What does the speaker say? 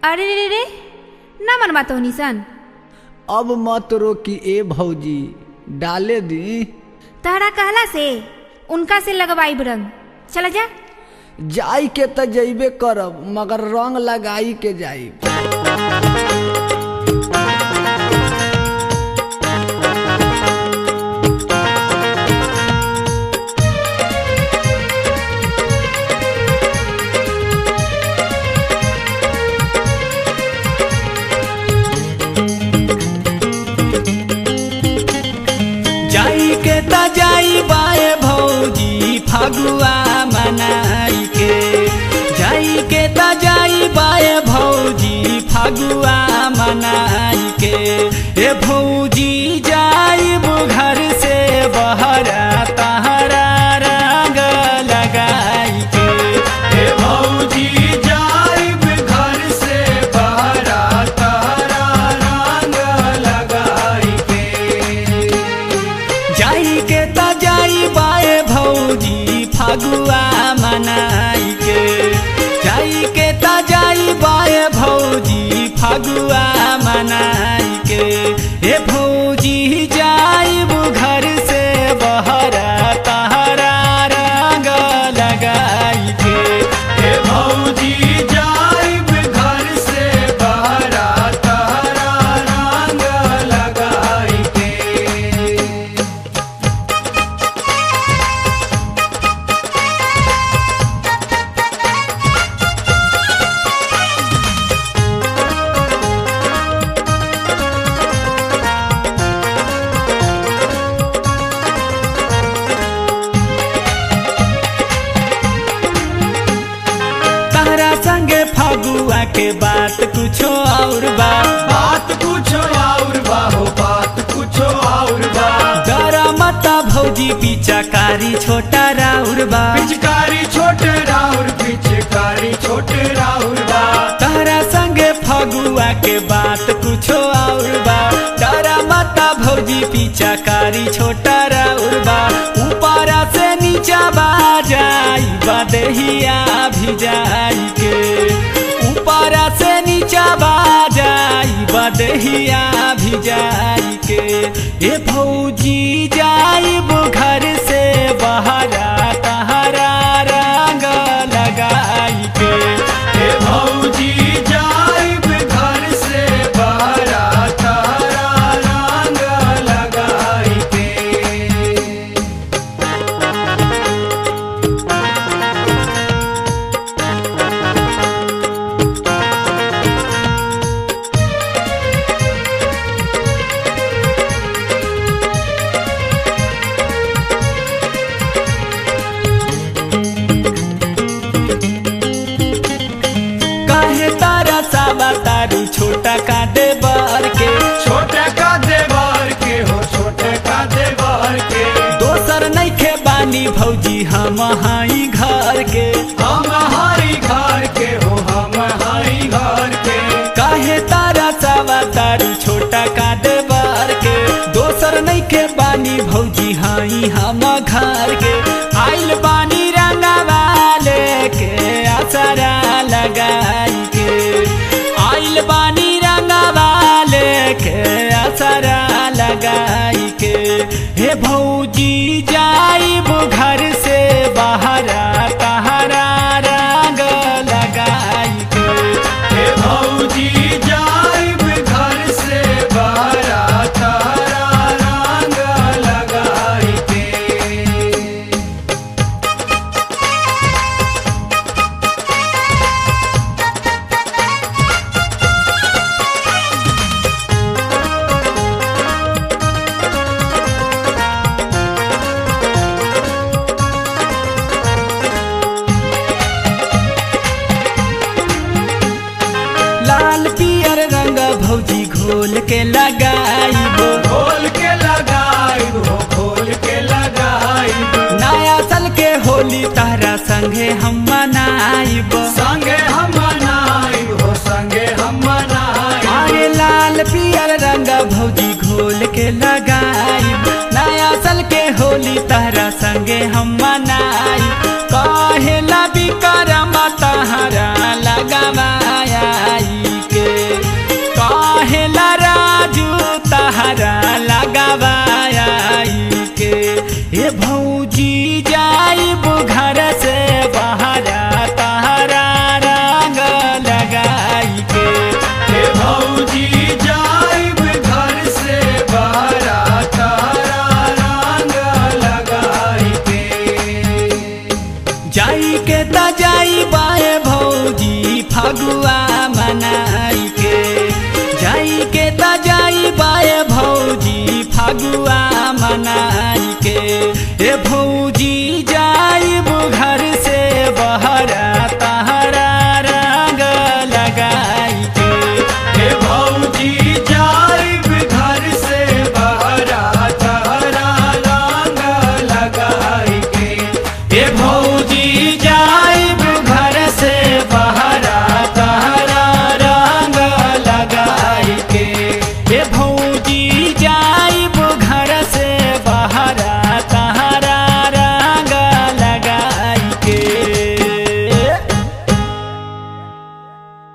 अरे रे रे रे ना मनवा तो निसन अब मत रोकी ए भौजी डाले दी तहरा कहला से उनका से लगवाई रंग चला जा जाई के त जइबे करब मगर रंग लगाई के जाई जाई के त जाई बाए भौजी फगुआ मनाई के जाई के त जाई बाए भौजी फगुआ मनाई के ए भौजी जाई घर से बहरा तहरा रंग लगाई के ए भौजी जाई घर से बहरा तहरा रंग लगाई के जाई के त जाई बाए भौजी फगुआ मनाई के जाई के त जाई बाए भौजी फगुआ मनाई के हे भौजी जाई घर से बहरा तहरा रंग लगाई के हे भौजी जाई घर से बहरा तहरा रंग लगाई के तहरा संगे फगुआ के बात कुछो और बा बात कुछो और बा हो बात कुछो और बा डरा मता भौजी पिचाकारी छोटा राउर बा पिचकारी छोटे राउर पिचकारी छोटे राउर बा तहरा संगे फगुआ के बात कुछो और बा डरा मता भौजी पिचाकारी छोटा राउर बा ऊपरा से नीचा बा जाई बदहिया भी जाई के ऊपरा से नीचा बा जाई बदहिया भी जाई के ए भौजी जाई घर से बहरा तहरा रंग लगाई के हे भौजी जाइब घर से बहरा तारा रंग लगाई के काहे तारा साबा तारू छोटा का दे बर के छोटे का देवर के हो छोटे का देवर के दोसर नइखे बानी भौजी हम हाई घर के हम हरी घर के हो हम हरी घर के काहे तारा साबा तारू छोटा का दे बर के दोसर नइखे बानी भौजी हाई हम घर के आइल बानी रंगवा लेके असरा लगाई के आइल बानी रंगवा लेके असरा लगाई के हे भौजी जाइब घर से बहरा तहरा रंग लगाई के हे भौजी जाइब घर से बहरा तारा रंग लगाई के लाल पियर रंग भौजी घोल के लगाइबो खोल के लगाइब हो खोल के लगाइब नया साल के होली तारा संगे हम मनाइबो संगे हम मनाइब हो संगे हम मनाइब अरे लाल पियर रंग भौजी घोल के लगाइब नया साल के होली तारा संगे हम मनाई कहे ला बिकरम तहरा लगावाई ना